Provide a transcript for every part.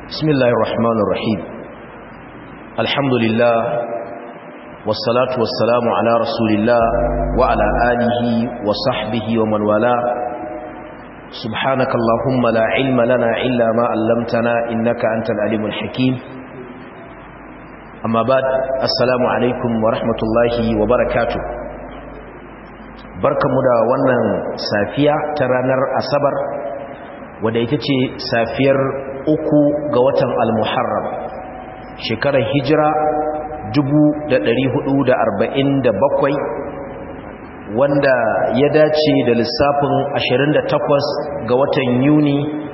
بسم الله الرحمن الرحيم الحمد لله والصلاة والسلام على رسول الله وعلى آله وصحبه ومن والاه سبحانك اللهم لا علم لنا إلا ما علمتنا إنك أنت العليم الحكيم أما بعد السلام عليكم ورحمة الله وبركاته barkamu da wannan safiya ta ranar asabar wadda ita ce safiyar uku ga watan al-muharram shekarar hijira 1447 wanda ya dace da lissafin 28 ga watan yuni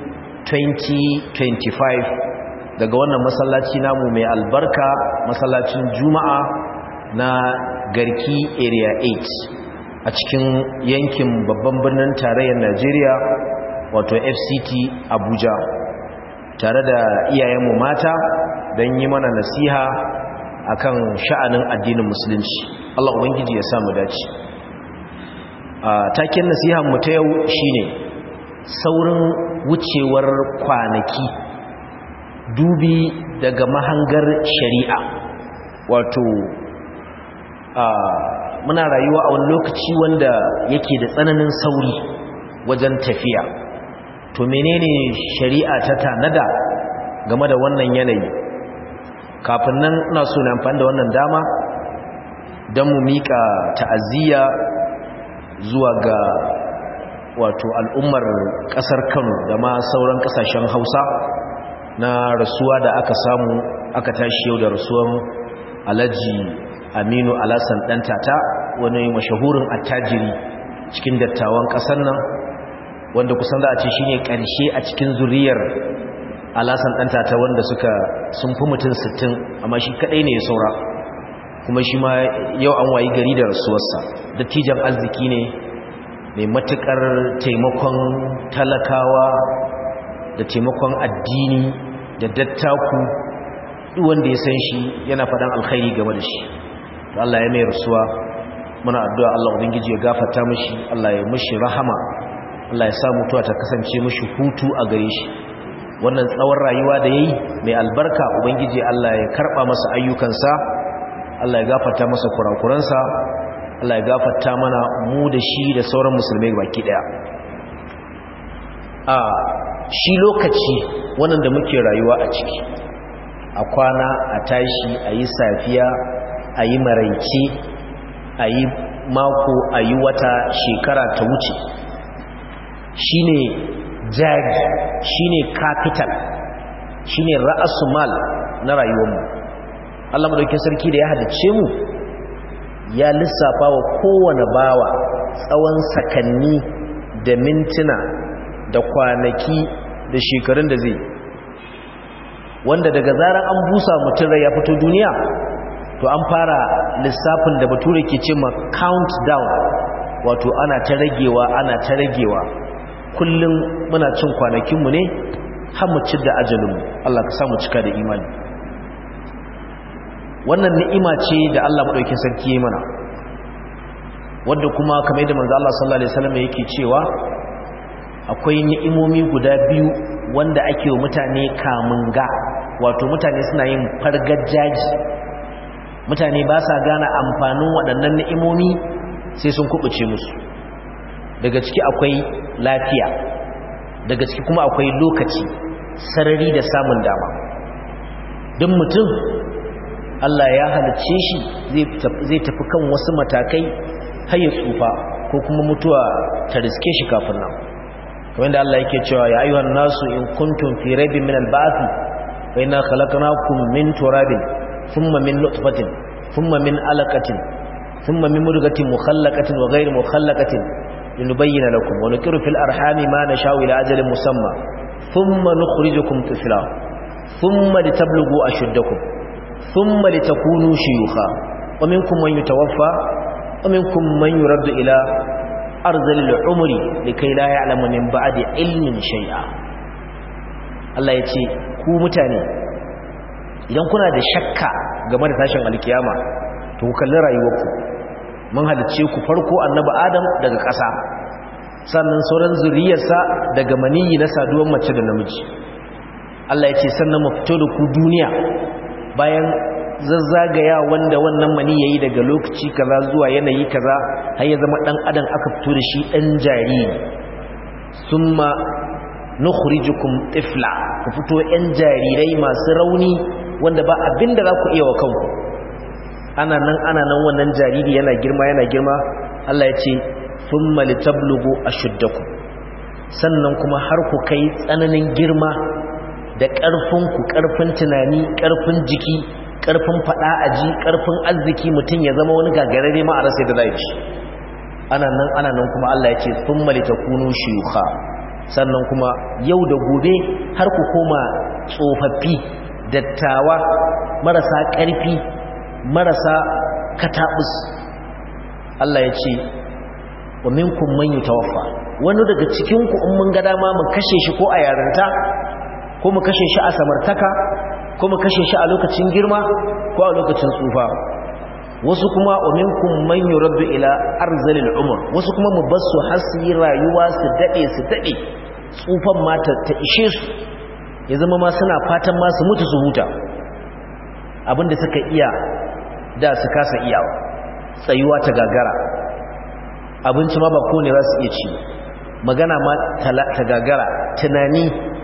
2025 daga wannan masallaci namu mai albarka masallacin juma'a na garki area 8 a cikin yankin babban birnin tarayyar najeriya wato fct abuja tare da iyayenmu mata don yi mana nasiha akan sha'anin addinin musulunci Allah ubangiji ya samu dace a taken nasihan mu ta yau shine saurin wucewar kwanaki dubi daga mahangar shari'a wato muna rayuwa a wani lokaci wanda yake da tsananin sauri wajen tafiya to menene shari'a ta tanada game da wannan yanayi kafin nan ina so na amfani da wannan dama don mu mika ta'aziyya zuwa ga wato al'ummar kasar Kano da ma sauran kasashen Hausa na rasuwa da aka samu aka tashi yau da rasuwan Alhaji Aminu Alasan dan tata wani mashahurin attajiri cikin dattawan kasar nan wanda kusan za a ce shine karshe a cikin zuriyar alasan ɗanta ta wanda suka sun fi mutum 60 amma shi kaɗai ne ya saura kuma shi ma yau an wayi gari da rasuwarsa dattijan arziki ne mai matuƙar taimakon talakawa da taimakon addini da dattaku wanda ya san shi yana faɗan alkhairi game da shi to Allah ya mai rasuwa muna addu'a Allah ubangiji ya gafarta mishi Allah ya mishi rahama Allah ya sa mutuwa ta kasance mishi hutu a gare shi wannan tsawon rayuwa da yayi mai albarka ubangiji Allah ya karba masa ayyukansa Allah ya gafarta masa kurakuransa Allah ya gafarta mana mu da shi da sauran musulmai baki daya a shi lokaci wannan da muke rayuwa a ciki a kwana a tashi a yi safiya a yi maraice a yi mako a yi wata shekara ta wuce shine jari shine capital shine ra'asu mal na rayuwarmu Allah madaukakin sarki da ya hadace mu ya lissafa wa kowane bawa tsawon sakanni da mintuna da kwanaki da shekarun da zai wanda daga zarar an busa mutum rai ya fito duniya to an fara lissafin da bature ke ce ma countdown wato ana ta ragewa ana ta ragewa kullum muna cin kwanakinmu ne har mu ci da ajalinmu Allah ka samu cika da imani wannan ni'ima ce da Allah maɗaukin sarki ya mana wadda kuma kamar yadda manzo Allah sallallahu alaihi wasallam yake cewa akwai ni'imomi guda biyu wanda ake wa mutane kamun ga wato mutane suna yin fargajaji mutane ba sa gane amfanin waɗannan ni'imomi sai sun kubuce musu daga ciki akwai lafiya daga ciki kuma akwai lokaci sarari da samun dama don mutum Allah ya halicce shi zai tafi kan wasu matakai har ya tsufa ko kuma mutuwa ta riske shi kafin nan kamar da Allah yake cewa ya ayyuhan nasu in kuntum fi raibin min al-ba'th fa inna khalaqnakum min turabin thumma min nutfatin thumma min alaqatin thumma min mudghatin mukhallaqatin wa ghayri mukhallaqatin لنبين لكم ونكر في الأرحام ما نشاء إلى أجل مسمى ثم نخرجكم طفلا ثم لتبلغوا أشدكم ثم لتكونوا شيوخا ومنكم من يتوفى ومنكم من يرد إلى أرض العمر لكي لا يعلم من بعد علم شيئا Allah ya ce ku mutane idan kuna da shakka game da tashin alkiyama to ku kalli rayuwarku mun halicce ku farko annabi adam daga ƙasa sannan sauran zuriyarsa daga maniyi na saduwar mace da namiji Allah ya ce sannan mu fito da ku duniya bayan zazzagaya wanda wannan mani yayi daga lokaci kaza zuwa yanayi kaza har ya zama dan adam aka fito da shi dan jariri summa nukhrijukum tifla ku fito yan jarirai masu rauni wanda ba abinda za ku iya wa kanku ana nan ana nan wannan jariri yana girma yana girma Allah ya ce thumma litablugu ashuddakum sannan kuma har ku kai tsananin girma da ƙarfinku ƙarfin tunani ƙarfin jiki ƙarfin faɗa aji ƙarfin arziki mutum ya zama wani gagarare ma a rasa da zai ci ana nan ana nan kuma Allah ya ce thumma litakunu shuyukha sannan kuma yau da gobe har ku koma tsofaffi dattawa marasa ƙarfi marasa katabus Allah ya ce wa minkum man yutawaffa wani daga cikin ku in mun ga dama mu kashe shi ko a yaranta ko mu kashe shi a samartaka ko mu kashe shi a lokacin girma ko a lokacin tsufa wasu kuma wa minkum man yuraddu ila arzalil umr wasu kuma mu bar su har su yi rayuwa su dade su dade tsufan ma ta ishe su ya zama ma suna fatan ma su mutu su huta abinda suka iya da su kasa iyawa tsayuwa ta gagara abinci ma ba kone za su iya ci magana ma ta gagara tunani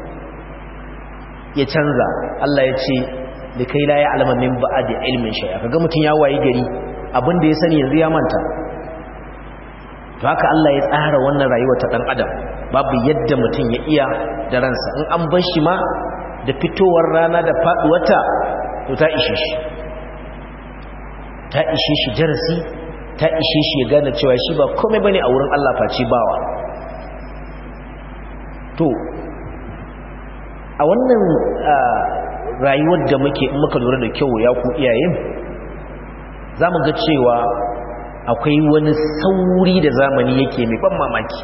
ya canza Allah ya ce da kai la ya alama min ba'adi ilmin shay'a kaga mutun ya wayi gari abinda ya sani yanzu ya manta to haka Allah ya tsara wannan rayuwar ta dan adam babu yadda mutun ya iya da ransa in an bar shi ma da fitowar rana da faduwarta to ta ishe shi ta ishe shi darasi ta ishe shi ya gane cewa shi ba komai bane a wurin Allah face bawa to a wannan rayuwar da muke in muka lura da kyau ya ku iyaye za mu ga cewa akwai wani sauri da zamani yake mai ban mamaki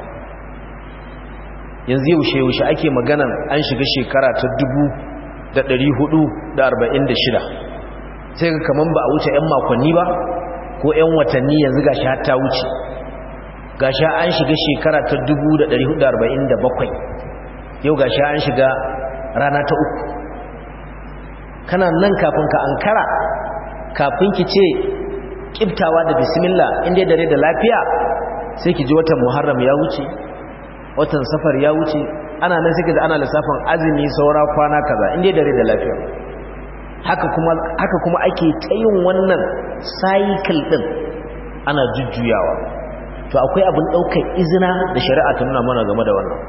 yanzu yaushe yaushe ake maganan an shiga shekara ta dubu da ɗari hudu da arba'in da shida sai ga kaman ba a wuce 'yan makonni ba ko 'yan watanni yanzu gashi har ta wuce gashi an shiga shekara ta dubu da ɗari hudu da arba'in da bakwai yau gashi an shiga rana ta uku kana nan kafin ka ankara kafin ki ce kiftawa da bismillah inda dare da lafiya sai ki ji watan muharram ya wuce watan safar ya wuce ana nan sai ki ji ana lissafin azumi saura kwana kaza inda dare da lafiya haka kuma haka kuma ake ta yin wannan cycle din ana jujjuyawa to akwai abin daukar izina da shari'a ta nuna mana game da wannan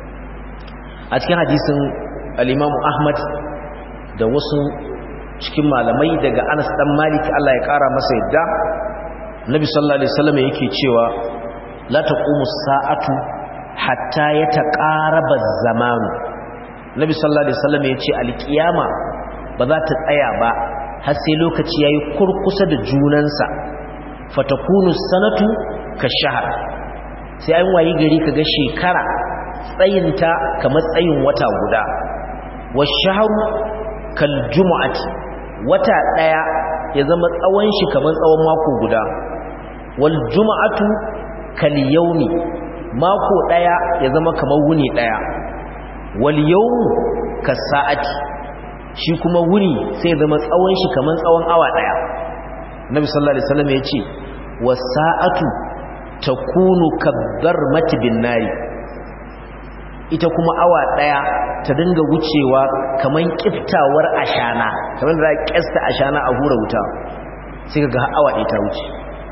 a cikin hadisin al-Imam Ahmad da wasu cikin malamai daga Anas dan Malik Allah ya kara masa yadda Nabi sallallahu alaihi wasallam yake cewa la taqumu sa'atu hatta yataqaraba az-zaman Nabi sallallahu alaihi wasallam yace al-qiyama ba za ta tsaya ba har sai lokaci yayi kurkusa da junansa fatakunu sanatu kashahr sai an wayi gari kaga shekara tsayinta kamar tsayin wata guda washahru kal jumu'ati wata daya ya zama tsawon shi kamar tsawon mako guda wal jumu'atu kal yawmi mako daya ya zama kamar wuni daya wal yawmu kas sa'ati shi kuma wuni sai ya zama tsawon shi kamar tsawon awa daya nabi sallallahu alaihi wasallam ya ce was sa'atu takunu kadharmati bin nari ita kuma awa daya ta dinga wucewa kaman kiftawar ashana kamar da kesta ashana a hura wuta sai ga awa ɗaya ta wuce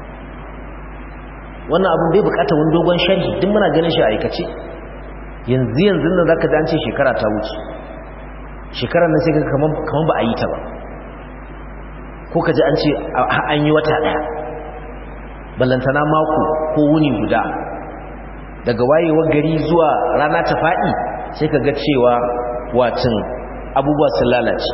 wannan abin bai bukata wani dogon sharhi duk muna ganin shi a aikace yanzu yanzu nan zaka ji an ce shekara ta wuce shekarar nan sai ga kaman kaman ba a yi ta ba ko ka ji an ce an yi wata ɗaya ballantana mako ko wuni guda daga wayewar gari zuwa rana ta faɗi sai ka ga cewa wacin abubuwa sun lalace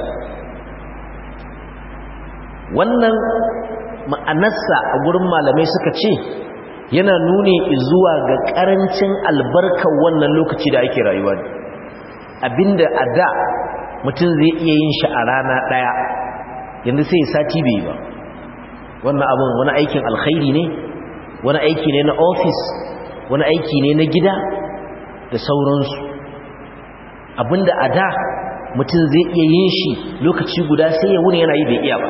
wannan ma'anarsa a gurin malamai suka ce yana nuni zuwa ga ƙarancin albarkar wannan lokaci da ake rayuwa ne abinda a da mutum zai iya yin shi a rana ɗaya yanzu sai sati bai ba wannan abin wani aikin alkhairi ne wani aiki ne na ofis wani aiki ne na gida da sauransu abinda a da mutum zai iya yin shi lokaci guda sai ya wuni yana yi bai iya ba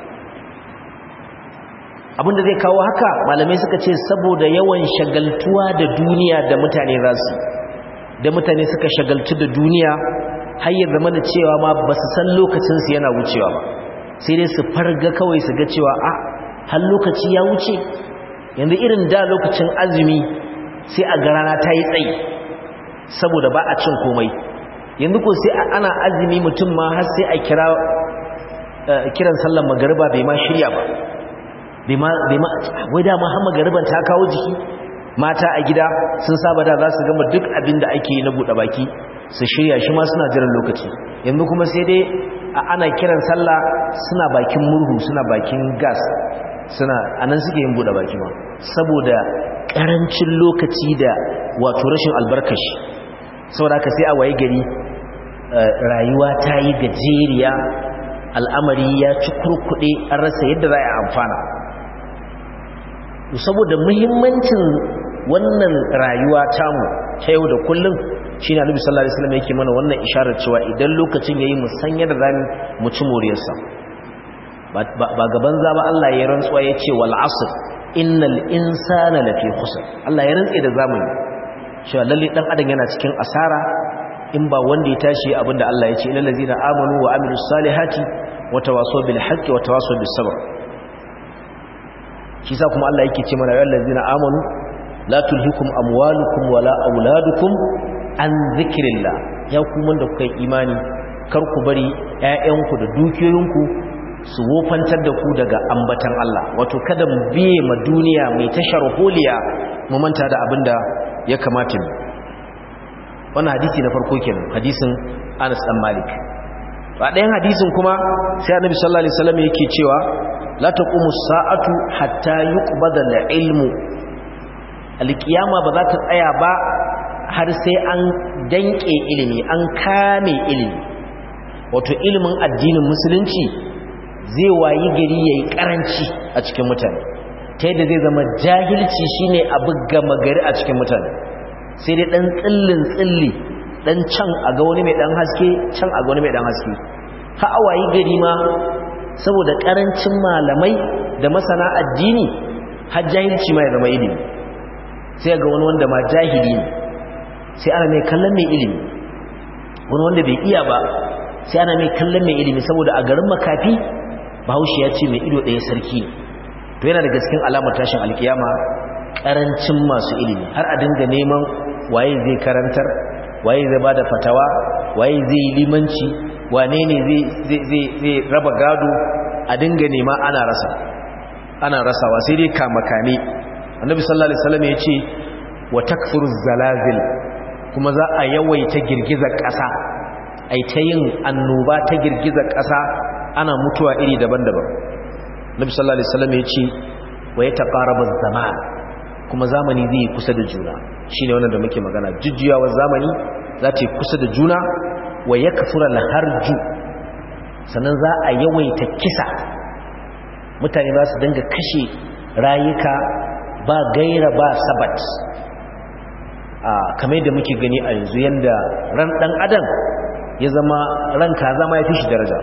abinda zai kawo haka malamai suka ce saboda yawan shagaltuwa da duniya da mutane za su da mutane suka shagaltu da duniya har ya zama da cewa ma ba su san lokacinsu yana wucewa ba sai dai su farga kawai su ga cewa a har lokaci ya wuce yanzu irin da lokacin azumi sai a ga rana ta yi tsayi saboda ba a cin komai yanzu ko sai ana azumi mutum ma har sai a kira kiran sallar magariba bai ma shirya ba bai ma wai dama har magariban ta kawo jiki mata a gida sun saba da za su gama duk abin da ake yi na buɗe baki su shirya shi ma suna jiran lokaci yanzu kuma sai dai ana kiran sallah suna bakin murhu suna bakin gas suna anan suke yin buɗe baki ma saboda ƙarancin lokaci da wato rashin albarkashi saboda haka sai a waye gari rayuwa ta yi gajeriya al'amari ya ci kurkuɗe an rasa yadda za a amfana saboda muhimmancin wannan rayuwa tamu ta yau da kullum shi ne alibi sallallahu alaihi wasallam yake mana wannan isharar cewa idan lokacin yayi mu san yadda zamu mu ci moriyarsa ba gaban za ba Allah ya rantsuwa ya ce wal asr innal insana lafi khusr Allah ya rantse da zamani cewa lalle dan adam yana cikin asara in ba wanda ya tashi abinda Allah ya ce ilal ladina amanu wa amilus salihati wa tawasaw bil haqqi wa tawasaw bis sabr shi sa kuma Allah yake ce mana ya ladina amanu la tulhikum amwalukum wala auladukum an zikrillah ya ku wanda kuka yi imani kar ku bari ƴaƴanku da dukiyoyinku su wofantar da ku daga ambatan Allah wato kada mu biye ma duniya mai tashar holiya mu manta da abinda ya kamata mu wannan hadisi na farko kenan hadisin Anas dan Malik a ɗayan hadisin kuma sai Annabi sallallahu alaihi wasallam yake cewa la taqumu sa'atu hatta yuqbada al-ilmu al-qiyama ba za ta tsaya ba har sai an danke ilimi an kame ilimi wato ilimin addinin musulunci zai wayi gari yayi karanci a cikin mutane ta yadda zai zama jahilci shine abu gama gari a cikin mutane sai dai dan tsillin tsilli dan can a ga wani mai dan haske can a ga wani mai dan haske ha awayi gari ma saboda karancin malamai da masana addini har jahilci ma ya zama ilimi sai ga wani wanda ma jahili ne sai ana mai kallon mai ilimi wani wanda bai iya ba sai ana mai kallon mai ilimi saboda a garin makafi bahaushe ya ce mai ido ɗaya sarki to yana da gaskin alamar tashin alkiyama karancin masu ilimi har a dinga neman waye zai karantar waye zai bada fatawa waye zai yi limanci wane ne zai raba gado a dinga nema ana rasa ana rasawa sai dai kamakane annabi sallallahu alaihi wasallam ya ce wa takfuru zalazil kuma za a yawaita girgizar ƙasa ai ta yin annoba ta girgizar ƙasa ana mutuwa iri daban-daban nabi sallallahu alaihi wasallam ya ce wa ya taqarabu zaman kuma zamani zai kusa da juna shine wannan da muke magana jujjuyawar zamani za ta kusa da juna wa yakfura al-harju sannan za a yawaita kisa mutane za su dinga kashe rayuka ba gaira ba sabat a kamar da muke gani a yanzu yanda ran dan adam ya zama ran kaza ma ya fi shi daraja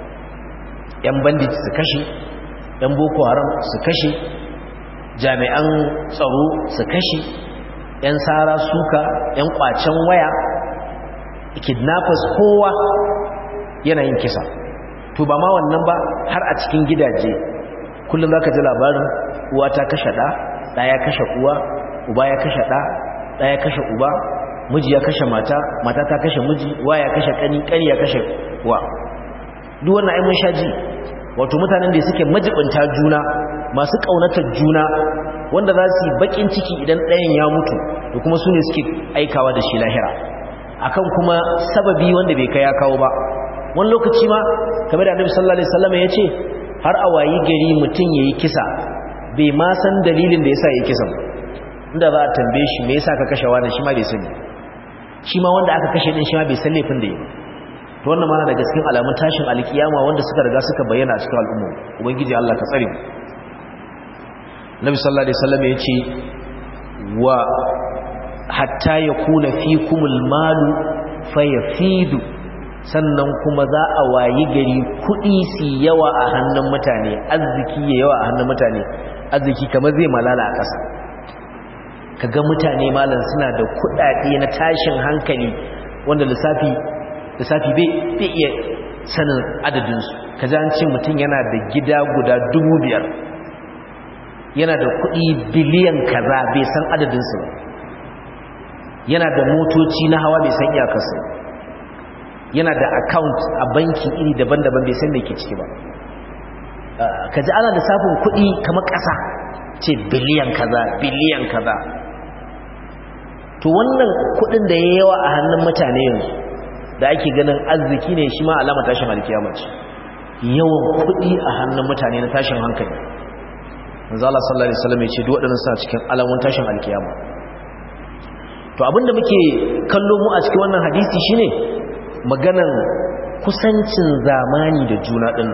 yan bandit su kashe yan boko haram su kashe jami'an tsaro su kashe yan sara suka yan kwacen waya kidnappers kowa yana yin kisa to ba ma wannan ba har a cikin gidaje kullum za ka ji labarin uwa ta kashe ɗa ɗa ya kashe uwa uba ya kashe ɗa ɗa ya kashe uba miji ya kashe mata mata ta kashe miji wa ya kashe ƙani ƙani ya kashe wa duk wannan ai mun sha ji wato mutanen da suke majibinta juna masu ƙaunatar juna wanda za su yi baƙin ciki idan ɗayan ya mutu da kuma su ne suke aikawa da shi lahira akan kuma sababi wanda bai kai ya kawo ba wani lokaci ma kamar da annabi sallallahu alaihi wasallam ya ce har a wayi gari mutum yayi kisa bai ma san dalilin da yasa yayi kisan inda za a tambaye shi me yasa ka kashe wani shi ma bai sani shi ma wanda aka kashe din shi ma bai san laifin da yi to wannan ma daga cikin alamun tashin alkiyama wanda suka riga suka bayyana a cikin al'umma ubangiji Allah ka tsare mu Nabi sallallahu alaihi wasallam ya ce wa hatta yakuna fikumul malu fayafidu sannan kuma za a wayi gari kuɗi su yawa a hannun mutane arziki ya yawa a hannun mutane arziki kamar zai malala a ƙasa kaga mutane malam suna da kuɗaɗe na tashin hankali wanda lissafi lissafi bai iya sanin adadinsu ka ji an ce mutum yana da gida guda dubu biyar yana da kuɗi biliyan kaza bai san adadinsu ba yana da motoci na hawa bai san iyakarsu yana da account a banki iri daban-daban bai san me ke ciki ba ka ji ana lissafin kuɗi kamar ƙasa ce biliyan kaza biliyan kaza to wannan kuɗin da ya yawa a hannun mutane yanzu da ake ganin arziki ne shi ma alama tashin alkiyama ce yawan kuɗi a hannun mutane na tashin hankali manzo Allah sallallahu alaihi wasallam ya ce duk waɗannan suna cikin alamun tashin alkiyama to abinda muke kallo mu a cikin wannan hadisi shine maganan kusancin zamani da juna din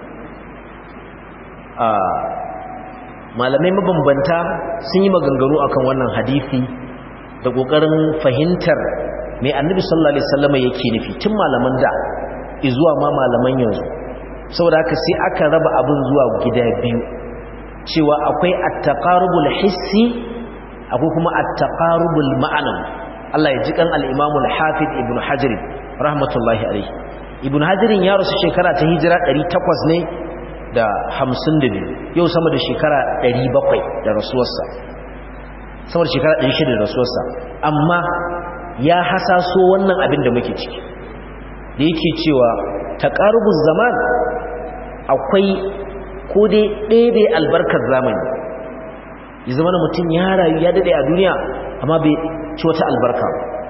a malamai mabambanta sun yi maganganu akan wannan hadisi da kokarin fahimtar mai annabi sallallahu alaihi wasallam yake nufi tun malaman da zuwa ma malaman yanzu saboda haka sai aka raba abin zuwa gida biyu cewa akwai at-taqarubul hissi akwai kuma at-taqarubul ma'anawi Allah ya ji kan al-Imam al-Hafiz Ibn Hajar rahmatullahi alayhi Ibn Hajar ya rasu shekara ta hijira 800 ne da 52 yau sama da shekara 700 da rasuwarsa sama da shekara 600 da rasuwarsa amma ya hasaso wannan abin da muke ciki da yake cewa taqarubuz zaman akwai ko dai ɗebe albarkar zamani ya zama na mutum ya rayu ya daɗe a duniya amma bai ci wata albarka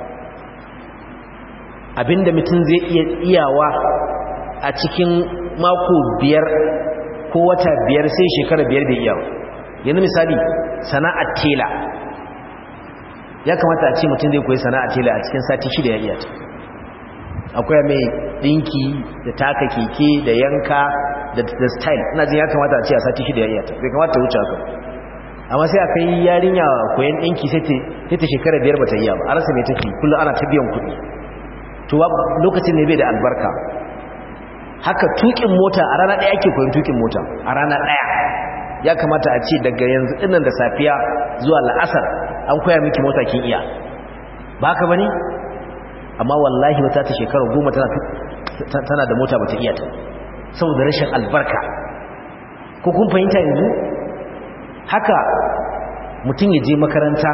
abinda mutum zai iya iyawa a cikin mako biyar ko wata biyar sai shekara biyar bai iyawa yanzu misali sana'ar tela ya kamata a ce mutum zai koyi sana'ar tela a cikin sati shida ya iya ta akwai mai ɗinki da taka keke da yanka da style ina jin ya kamata a ce a sati shida ya iya ta bai kamata wuce haka amma sai aka yi yarinya koyan ɗinki sai ta shekara biyar ba ta iya ba a rasa mai take kullum ana ta biyan kuɗi to lokacin ne bai da albarka haka tukin mota a rana ɗaya ake koyon tukin mota a rana ɗaya ya kamata a ce daga yanzu ɗinnan da safiya zuwa la'asar an koya miki mota kin iya ba haka ba ne amma wallahi wata ta shekara goma tana da mota ba ta iya ta saboda rashin albarka ko kun fahimta yanzu haka mutum ya je makaranta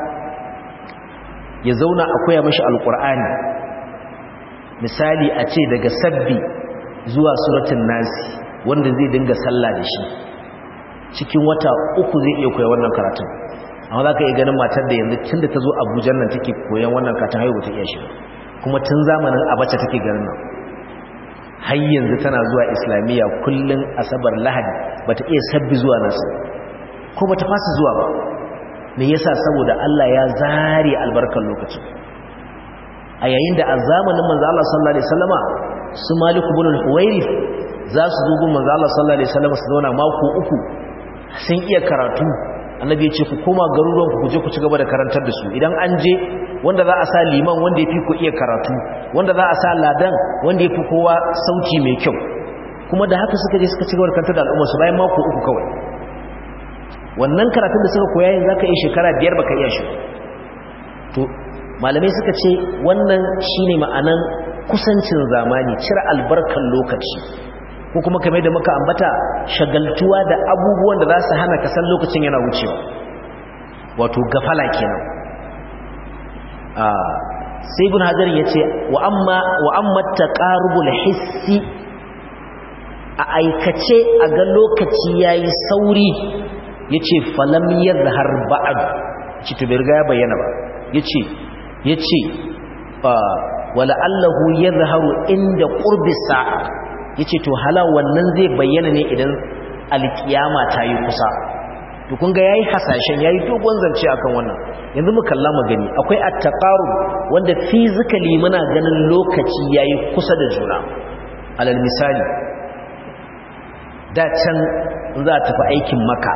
ya zauna a koya mashi alkur'ani misali a ce daga sabbi zuwa suratun nasi wanda zai dinga sallah da shi cikin wata uku zai iya koya wannan karatun amma za ka iya ganin matar da yanzu tun da ta zo abujan nan take koyan wannan karatun haihu ta iya shi kuma tun zamanin abacha take garin nan har yanzu tana zuwa islamiyya kullum asabar lahadi bata iya sabbi zuwa nasu ko bata fasa zuwa ba me yasa saboda Allah ya zare albarkar lokacin a yayin da a zamanin manzo Allah sallallahu alaihi wasallama su Malik ibn al-Huwairith za su zo gun manzo Allah sallallahu alaihi wasallama su zauna mako uku sun iya karatu annabi ya ce ku koma garuruwan ku je ku ci gaba da karantar da su idan an je wanda za a sa liman wanda ya fi ku iya karatu wanda za a sa ladan wanda ya fi kowa sauti mai kyau kuma da haka suka je suka ci gaba da karantar da al'umma su bayan mako uku kawai wannan karatun da suka koya yin zaka yi shekara biyar baka iya shi to malamai suka ce wannan shine ma'anan kusancin zamani cire albarkan lokaci ko kuma kamar da muka ambata shagaltuwa da abubuwan da za su hana ka san lokacin yana wucewa wato gafala kenan sai ibn hajar ya ce wa amma wa amma taqarubul hissi a aikace a ga lokaci yayi sauri yace falam yadhhar ba'd ci to bai riga ya bayyana ba yace yace wala allahu yadhharu inda qurbi sa'a yace to hala wannan zai bayyana ne idan alkiyama ta yi kusa to kun ga yayi hasashen yayi dogon zance akan wannan yanzu mu kalla mu gani akwai at-taqarub wanda physically muna ganin lokaci yayi kusa da juna alal misali da can za a tafi aikin maka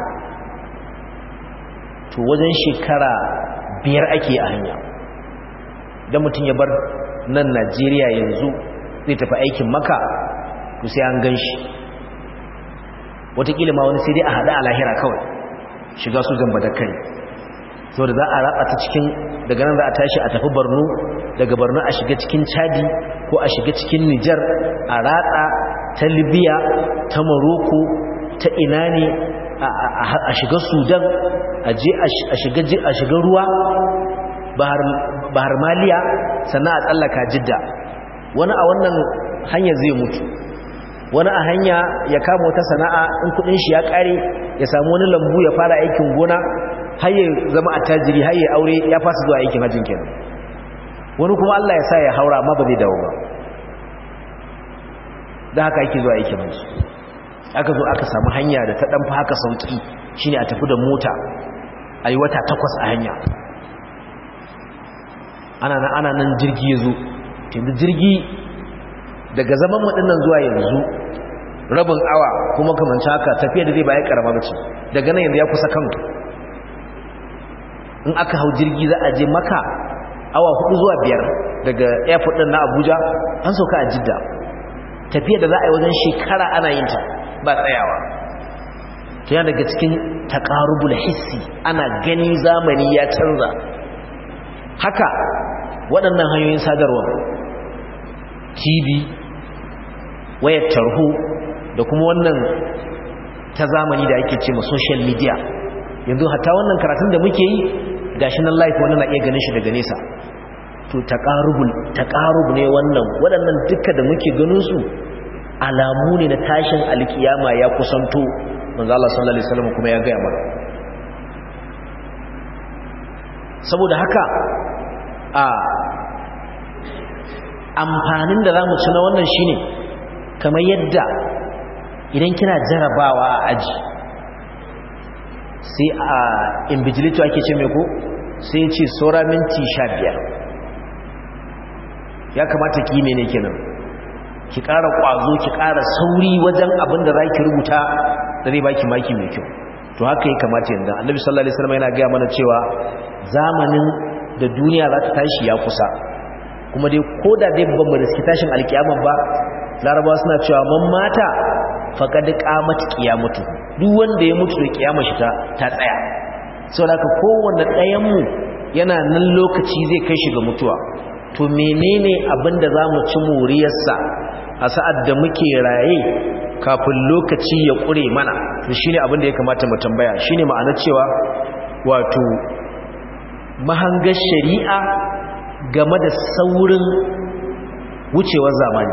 to wajen shekara biyar ake a hanya da mutum ya bar nan Najeriya yanzu zai tafi aikin maka to sai an gan shi wataƙila ma wani sai dai a haɗa a lahira kawai shiga su zamba da kai saboda za a ratsa ta cikin daga nan za a tashi a tafi borno daga borno a shiga cikin chadi ko a shiga cikin nijar a ratsa ta libya ta morocco ta ina ne a shiga sudan a je a shiga ruwa bahar maliya sannan a tsallaka jidda wani a wannan hanya zai mutu wani a hanya ya kama wata sana'a in kudin shi ya kare ya samu wani lambu ya fara aikin gona har ya zama attajiri har ya aure ya fasa zuwa aikin hajjin kenan wani kuma Allah ya sa ya haura amma ba zai dawo ba da haka ake zuwa aikin hajji aka zo aka samu hanya da ta dan fa haka sauki shine a tafi da mota ayi wata takwas a hanya ana nan ana nan jirgi ya zo tunda jirgi daga zaman mu dinnan zuwa yanzu rabin awa kuma kamar haka tafiya da zai baya karama bace daga nan yanzu ya kusa kanku in aka hau jirgi za a je maka awa hudu zuwa biyar daga airport din na abuja an sauka a jidda tafiya da za a yi wajen shekara ana yin ta ba tsayawa to yana daga cikin taqarubul hissi ana gani zamani ya canza haka waɗannan hanyoyin sadarwa tv wayar tarho da kuma wannan ta zamani da ake ce ma social media yanzu hatta wannan karatun da muke yi gashi nan live wannan na iya ganin shi daga nesa to taqarubul taqarub ne wannan waɗannan duka da muke ganin su alamu ne na tashin alkiyama ya kusanto manzo Allah sallallahu alaihi wasallam kuma ya ga mana saboda haka a amfanin da zamu ci na wannan shine kamar yadda idan kina jarabawa a aji sai a invigilator ake ce mai ko sai ce saura minti sha biyar ya kamata ki mene kenan ki ƙara ƙwazo ki ƙara sauri wajen abin da za ki rubuta da zai baki maki mai kyau to haka ya kamata yanzu annabi sallallahu alaihi wasallam yana gaya mana cewa zamanin da duniya za ta tashi ya kusa kuma dai ko da dai ban da suke tashin alkiyama ba larabawa suna cewa man mata faqad qamat qiyamatu duk wanda ya mutu da kiyama shi ta ta tsaya saboda haka kowanne ɗayan mu yana nan lokaci zai kai shi ga mutuwa to menene abin da zamu ci moriyarsa a sa'ad da muke raye kafin lokaci ya ƙure mana to shine abin da ya kamata mu tambaya shine ma'anar cewa wato mahangar shari'a game da saurin wucewar zamani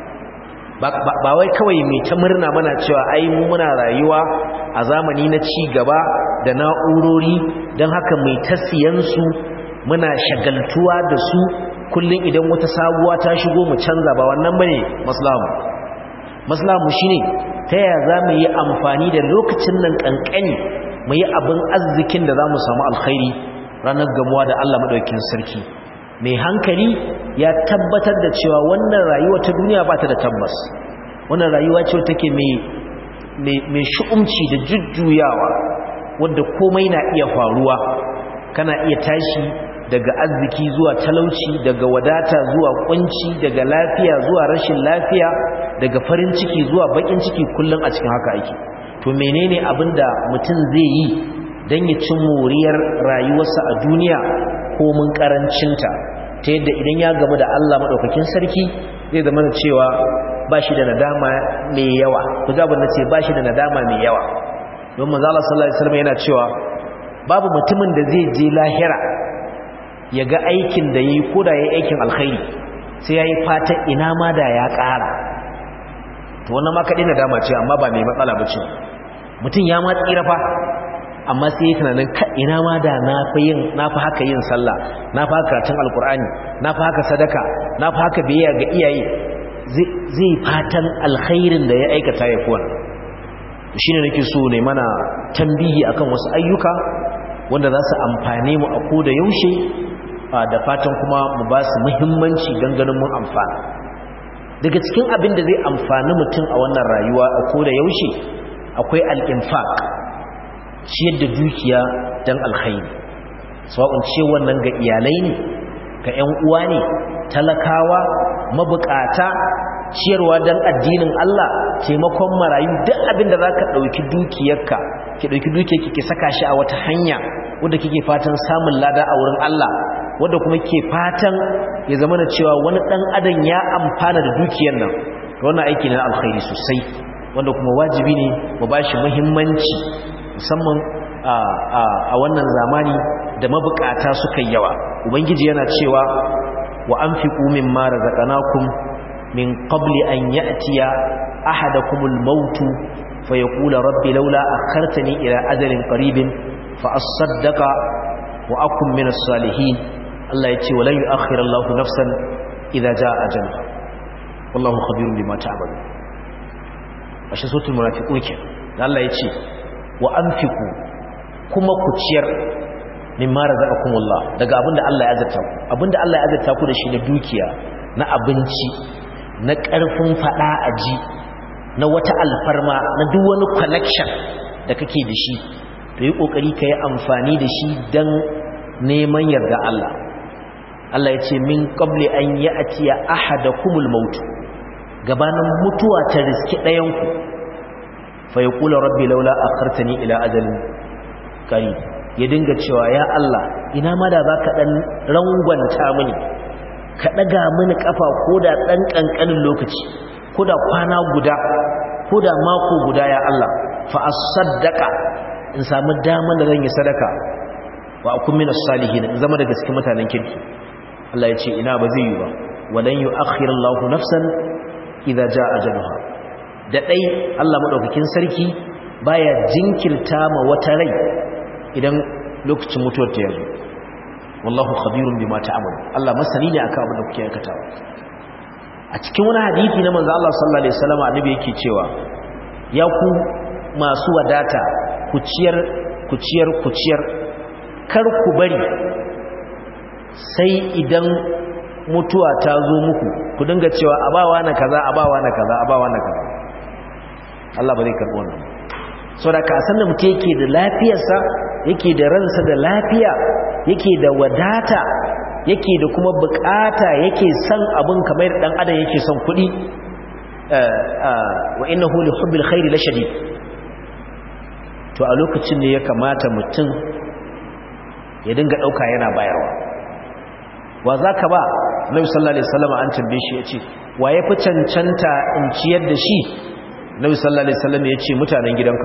ba wai kawai mai ta murna mana cewa ai mu muna rayuwa a zamani na ci gaba da na'urori don haka mai ta siyansu muna shagaltuwa da su kullum idan wata sabuwa ta shigo mu canza ba wannan bane maslamu maslamu shine ta yaya za mu yi amfani da lokacin nan kankani mu yi abin arzikin da za mu samu alkhairi ranar gamuwa da Allah madaukakin sarki mai hankali ya tabbatar da cewa wannan rayuwa ta duniya ba ta da tabbas wannan rayuwa ce take mai mai shu'umci da jujjuyawa wanda komai na iya faruwa kana iya tashi daga arziki zuwa talauci daga wadata zuwa kunci daga lafiya zuwa rashin lafiya daga farin ciki zuwa bakin ciki kullum a cikin haka ake to menene abinda mutum zai yi don ya ci moriyar rayuwarsa a duniya ko mun karancinta ta yadda idan ya gamu da Allah maɗaukakin sarki zai zama da cewa ba shi da nadama mai yawa ku zaɓar na ce ba shi da nadama mai yawa don manzala sallallahu alaihi wasallam yana cewa babu mutumin da zai je lahira ya ga aikin da yi ko da ya yi aikin alkhairi sai ya yi fatan ina ma da ya ƙara to wannan ma kaɗai nadama ce amma ba mai matsala ba ce mutum ya ma tsira fa amma sai yi tunanin ina ma da na fi yin na fi haka yin sallah na fi haka karatun alkur'ani na fi haka sadaka na fi haka biyayya ga iyaye zai fatan alkhairin da ya aikata ya kuwa shi ne nake so ne mana tambihi akan wasu ayyuka wanda za su amfane mu a koda yaushe da fatan kuma mu ba su muhimmanci don ganin mun amfana daga cikin abin da zai amfani mutum a wannan rayuwa a koda yaushe akwai al'infaq ciyar da dukiya don alkhairi sawa'un ce wannan ga iyalai ne ga 'yan uwa ne talakawa mabukata ciyarwa don addinin Allah taimakon marayu duk abin da za ka ɗauki dukiyarka ki ɗauki dukiyarki ki saka shi a wata hanya wadda kike fatan samun lada a wurin Allah wadda kuma ke fatan ya zama da cewa wani ɗan adam ya amfana da dukiyar nan wannan aiki na alkhairi sosai wanda kuma wajibi ne mu ba shi muhimmanci musamman a wannan zamani da mabukata suka yawa ubangiji yana cewa wa anfiqu mimma razaqnakum min qabli an ya'tiya ahadakumul maut fayaqula rabbi laula akhartani ila ajalin qaribin fa asaddaqa wa akun minas salihin Allah yace walan yu'akhkhira Allahu nafsan idza jaa ajaluha wallahu khabirun bima ta'malun ashe suratul munafiqun ke Allah yace wa anfiqu kuma ku ciyar mimma razaqakumullah daga abinda Allah ya azurta ku abinda Allah ya azurta ku da shi na dukiya na abinci na ƙarfin fada aji na wata alfarma na duk wani connection da kake da shi to yi kokari kai amfani da shi dan neman yarda Allah Allah ya ce min qabli an ya'tiya ahadakumul maut gabanin mutuwa ta riski ɗayan ku fa yaqulu rabbi laula akhartani ila ajalin qarib ya dinga cewa ya Allah ina ma da za ka ɗan rangwanta mini ka ɗaga mini ƙafa ko da ɗan ƙanƙanin lokaci ko da kwana guda ko da mako guda ya Allah fa a saddaka in samu damar da zan yi sadaka wa akun mina salihin in zama da gaske mutanen kirki Allah ya ce ina ba zai yi ba walan yu akhirallahu nafsan idza jaa ajaluha da dai Allah madaukakin sarki baya jinkirta ma wata rai idan lokacin mutuwar ta yanzu wallahu khabirun bima ta'mal Allah masani ne akan abin da kuke aikatawa a cikin wani hadisi na manzo Allah sallallahu alaihi wasallam annabi yake cewa ya ku masu wadata ku ciyar ku ciyar ku ciyar kar ku bari sai idan mutuwa ta zo muku ku dinga cewa abawa na kaza abawa na kaza abawa na kaza Allah ba zai karbo wannan saboda ka san da mutum yake da lafiyarsa yake da ransa da lafiya yake da wadata yake da kuma bukata yake son abin kamar dan adam yake son kuɗi wa innahu li hubbil khairi la shadid to a lokacin ne ya kamata mutum ya dinga dauka yana bayarwa wa zaka ba Nabi sallallahu alaihi wasallam an tambaye shi yace wa yafi cancanta in ciyar da shi Nabi sallallahu alaihi wasallam yace mutanen gidanka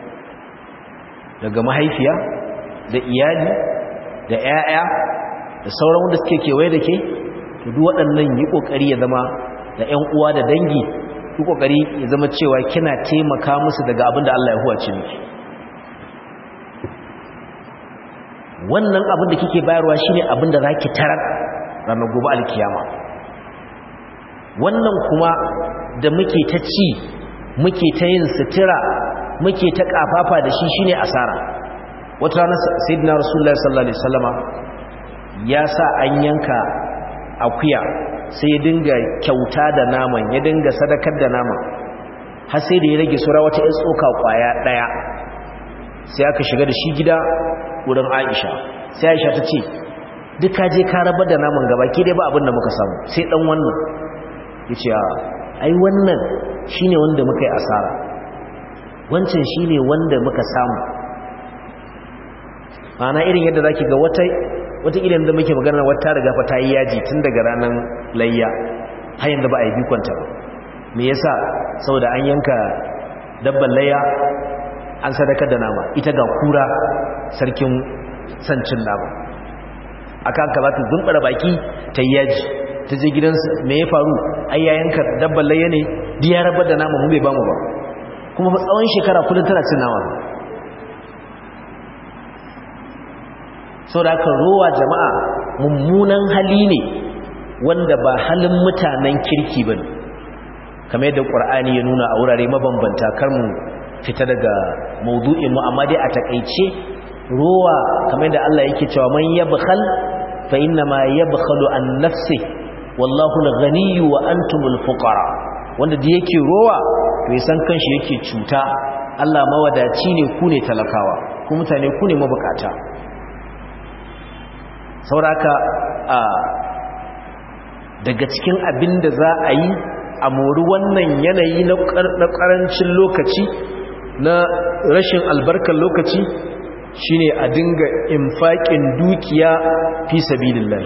daga mahaifiya da iyali da 'ya'ya da sauran wanda suke kewaye da ke to duk waɗannan yi ƙoƙari ya zama da 'yan uwa da dangi yi ƙoƙari ya zama cewa kina taimaka musu daga abin da Allah ya huwace miki wannan abin da kike bayarwa shine abin da zaki tarar ranar gobe alkiyama wannan kuma da muke ta ci muke ta yin sutura muke ta kafafa da shi shine asara wata rana sayyidina rasulullahi sallallahu alaihi wasallama ya sa an yanka akuya sai ya dinga kyauta da naman ya dinga sadakar da naman har sai da ya rage sura wata ƴan tsoka kwaya daya sai aka shiga da shi gida wurin Aisha sai Aisha ta ce duk ka je ka rabar da naman gaba ke dai ba abin da muka samu sai dan wannan yace ai wannan shine wanda muka yi asara wancan shine wanda muka samu ana irin yadda zaki ga wata wata irin da muke magana wata riga fa tayi yaji tun daga ranan layya har yanzu ba a yi bikonta ba me yasa saboda an yanka dabban layya an sadaka da nama ita ga kura sarkin sancin nama aka aka za ta zumbara baki ta yi yaji ta je gidansu me ya faru ai ya yanka dabban layya ne diya rabar da nama mu bai bamu ba kuma fa tsawon shekara kullum tana cin nama sau da aka rowa jama'a mummunan hali ne wanda ba halin mutanen kirki ba kamar yadda ƙwar'ani ya nuna a wurare mabambanta kar mu fita daga maudu'in mu amma dai a takaice rowa kamar yadda Allah yake cewa man yabkhal fa inna ma yabkhalu an nafsi wallahu al-ghaniyyu wa antumul fuqara wanda da yake rowa to ya san kanshi yake cuta Allah mawadaci ne ku ne talakawa ku mutane ku ne mabukata sauraka a daga cikin abin da za a yi a mori wannan yanayi na ƙarancin lokaci na rashin albarkar lokaci shine a dinga infaƙin dukiya fi sabilillah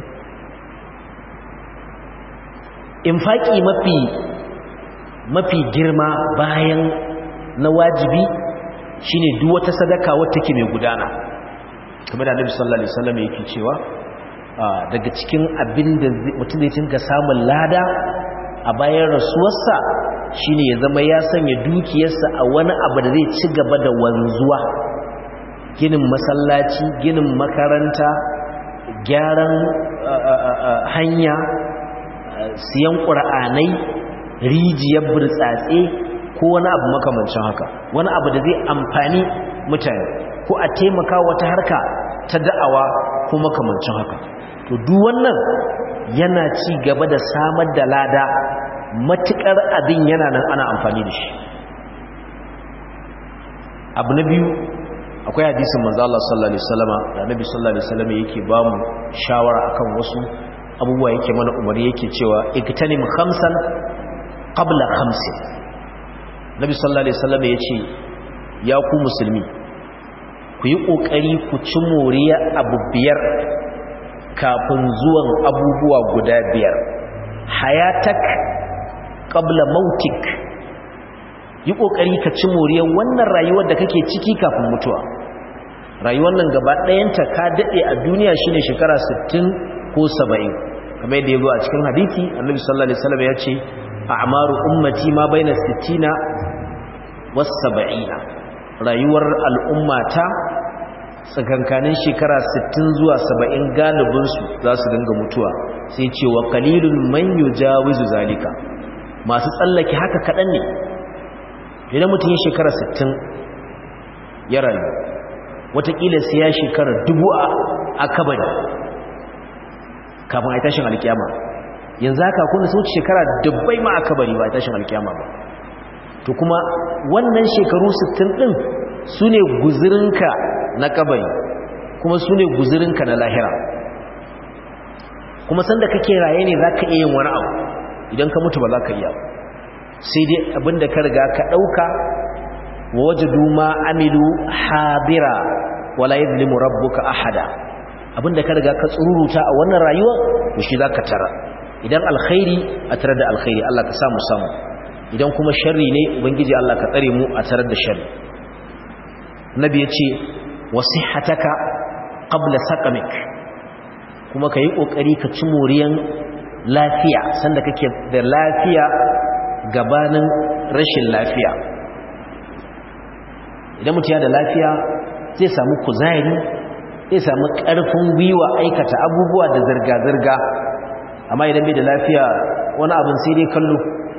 infaƙi mafi mafi girma bayan na wajibi shine duk wata sadaka wata ke mai gudana kamar da Annabi sallallahu alaihi wasallam yake cewa daga cikin abin da mutum zai tinka samun lada a bayan rasuwarsa shine ya zama ya sanya dukiyarsa a wani abu da zai ci gaba da wanzuwa ginin masallaci ginin makaranta gyaran hanya siyan ƙura'anai rijiyar burtsatse ko wani abu makamancin haka wani abu da zai amfani mutane ko a taimaka wata harka ta da'awa ko makamancin haka to duk wannan yana ci gaba da samar da lada matukar abin yana nan ana amfani da shi abu na biyu akwai hadisin manzo Allah sallallahu alaihi wasallama da Nabi sallallahu alaihi wasallama yake ba mu shawara akan wasu abubuwa yake mana umari yake cewa iktanim khamsan qabla khamsin Nabi sallallahu alaihi wasallama yace ya ku musulmi ku yi kokari ku ci moriya abu biyar kafin zuwan abubuwa guda biyar hayatak qabla mautik yi kokari ka ci moriyar wannan rayuwar da kake ciki kafin mutuwa rayuwar nan gaba ɗayanta ka daɗe a duniya shine shekara 60 ko 70 kamar yadda ya zo a cikin hadisi annabi sallallahu alaihi wasallam ya ce a'maru ummati ma baina 60 was 70 rayuwar al'ummata tsakankanin shekara 60 zuwa 70 galibinsu za su dinga mutuwa sai ce wa qalilun man yujawizu zalika masu tsallake haka kaɗan ne idan mutum ya shekara 60 ya rayu watakila sai ya shekara dubu a kabari kafin a yi tashin alkiyama yanzu haka kuna sun wuce shekara dubbai ma a kabari ba a tashin alkiyama ba to kuma wannan shekaru 60 ɗin su ne guzirinka na kabari kuma su ne guzirinka na lahira kuma sanda kake raye ne za ka iya yin wani abu idan ka mutu ba za ka iya sai dai abinda ka riga ka ɗauka wa waje duma amilu habira wala yadlimu rabbuka ahada abinda ka riga ka tsururuta a wannan rayuwa to shi za ka tara idan alkhairi a tare da alkhairi Allah ka samu samu idan kuma sharri ne ubangiji Allah ka tsare mu a tare da sharri nabi ya ce wasihataka qabla saqamik kuma ka yi ƙoƙari ka ci moriyan lafiya sanda kake da lafiya gabanin rashin lafiya idan mutum ya da lafiya zai samu kuzari zai samu ƙarfin gwiwa aikata abubuwa da zirga-zirga amma idan bai da lafiya wani abin sai dai kallo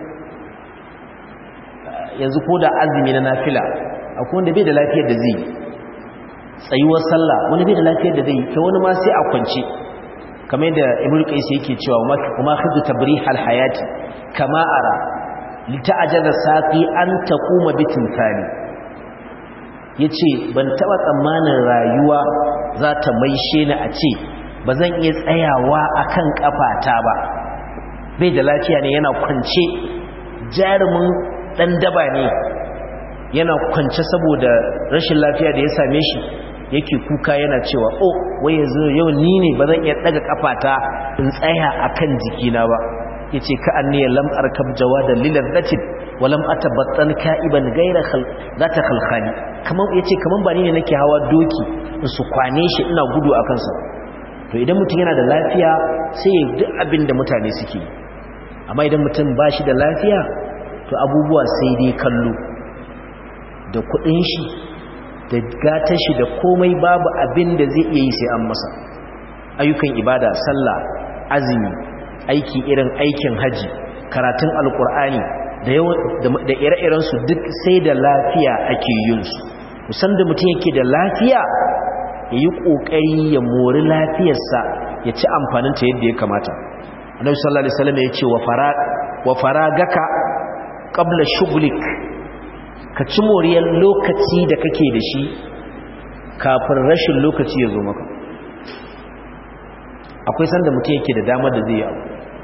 yanzu ko da azumi na nafila akwai wanda bai da lafiyar da zai tsayuwar sallah wani bai da lafiyar da zai yi wani ma sai a kwance kamar yadda ibnu qais yake cewa kuma khudhu tabrih alhayati kama ara lita'ajjala saqi an taquma bitimthali yace ban taba tsammanin rayuwa za ta maishe ni a ce bazan iya tsayawa akan kafata ba bai da lafiya ne yana kwance jarumin dan daba ne yana kwance saboda rashin lafiya da ya same shi yake kuka yana cewa oh wai yanzu yau ni ne ba zan iya daga kafata in tsaya akan jikina ba yace ka anniya lam arkab jawadan lilazzatin wa lam atabattan ka'iban ghayra khal zata khalkhani kaman yace kaman ba ni ne nake hawa doki in su kwane shi ina gudu akan sa to idan mutum yana da lafiya sai duk abin da mutane suke amma idan mutum ba shi da lafiya to abubuwa sai dai kallo da kudin shi da gatar shi da komai babu abin da zai iya yi sai an masa ayyukan ibada sallah azumi aiki irin aikin haji karatun alkur'ani da da ire-iren su duk sai da lafiya ake yin su musan da mutum yake da lafiya ya yi kokari ya mori lafiyarsa ya ci amfanin ta yadda ya kamata annabi sallallahu alaihi wasallam ya ce wa farag wa faragaka qabla shughlik ka ci moriyar lokaci da kake da shi kafin rashin lokaci ya zo maka akwai sanda mutum yake da damar da zai yi abu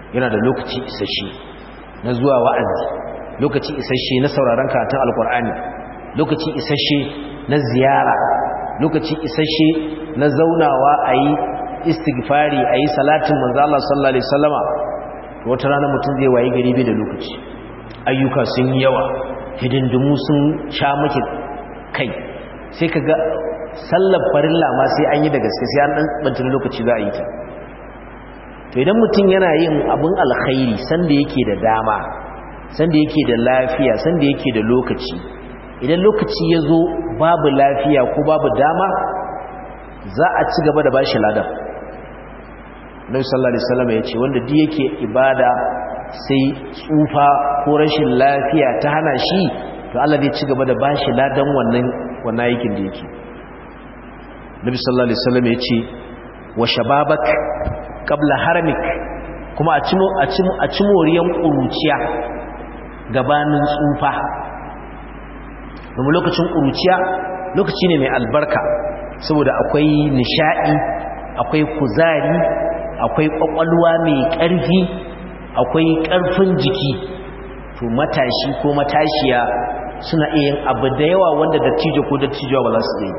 yana da lokaci isasshe na zuwa wa'azi lokaci isasshe na sauraron karatun alkur'ani lokaci isasshe na ziyara lokaci isasshe na zaunawa a yi istighfari a yi salatin manzo Allah sallallahu alaihi wasallama wata rana mutum zai waye gari bai da lokaci ayyuka sun yi yawa hidindimu sun sha maki kai sai ka ga sallar farilla ma sai an yi da gaske sai an dan bantin lokaci za a yi ta to idan mutum yana yin abin alkhairi sanda yake da dama sanda yake da lafiya sanda yake da lokaci idan lokaci ya zo babu lafiya ko babu dama za a ci gaba da bashi ladan Nabi sallallahu alaihi wasallam ya ce wanda duk yake ibada sai tsufa ko rashin lafiya ta hana shi to Allah zai ci gaba da bashi ladan wannan wannan aikin da yake Nabi sallallahu alaihi wasallam ya ce wa shababak qabla haramik kuma a cimo a cimo a cimoriyan kuruciya gabanin tsufa domin lokacin kuruciya lokaci ne mai albarka saboda akwai nishadi akwai kuzari akwai kwakwalwa mai ƙarfi akwai ƙarfin jiki to matashi ko matashiya suna iya yin abu da yawa wanda dattijo ko dattijo ba za su yi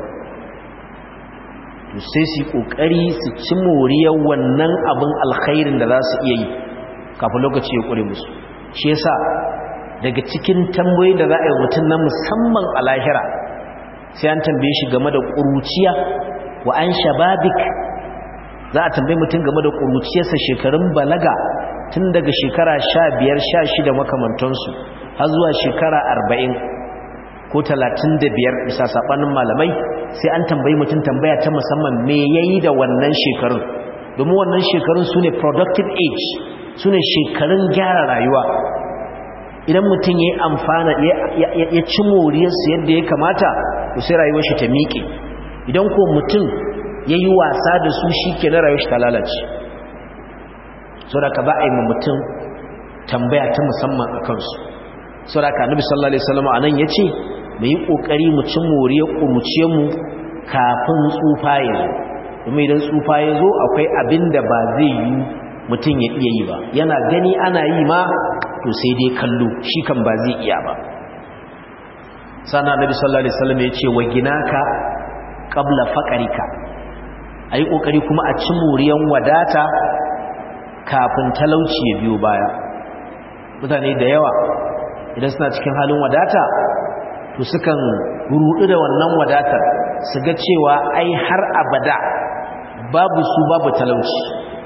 to sai su yi ƙoƙari su ci moriyar wannan abin alkhairin da za su iya yi kafin lokaci ya ƙure musu shi yasa daga cikin tambayoyi da za a yi mutum na musamman a lahira sai an tambaye shi game da ƙuruciya wa an shababik za a tambaye mutum game da ƙuruciyarsa shekarun balaga tun daga shekara sha biyar sha shida makamantansu har zuwa shekara arba'in ko talatin da biyar bisa saɓanin malamai sai an tambayi mutum tambaya ta musamman me ya yi da wannan shekarun domin wannan shekarun su ne productive age su ne shekarun gyara rayuwa idan mutum ya yi amfana ya ci moriyarsu yadda ya kamata to sai rayuwar shi ta miƙe idan ko mutum ya yi wasa da su shi ke na rayuwar shi ta lalace so da ka ba a yi mutum tambaya ta musamman a kansu so da ka nabi sallallahu alaihi wasallam a nan ya ce mu yi ƙoƙari mu ci moriyar ƙuruciyarmu kafin tsufa ya zo domin idan tsufa ya zo akwai abin da ba zai yi mutum ya iya yi ba yana gani ana yi ma to sai dai kallo shi kan ba zai iya ba sana nabi sallallahu alaihi wasallam ya ce wa ginaka qabla faqarika ayi kokari kuma a ci muriyan wadata kafin talauci ya biyo baya mutane da yawa idan suna cikin halin wadata to sukan rudu da wannan wadatar su ga cewa ai har abada babu su babu talauci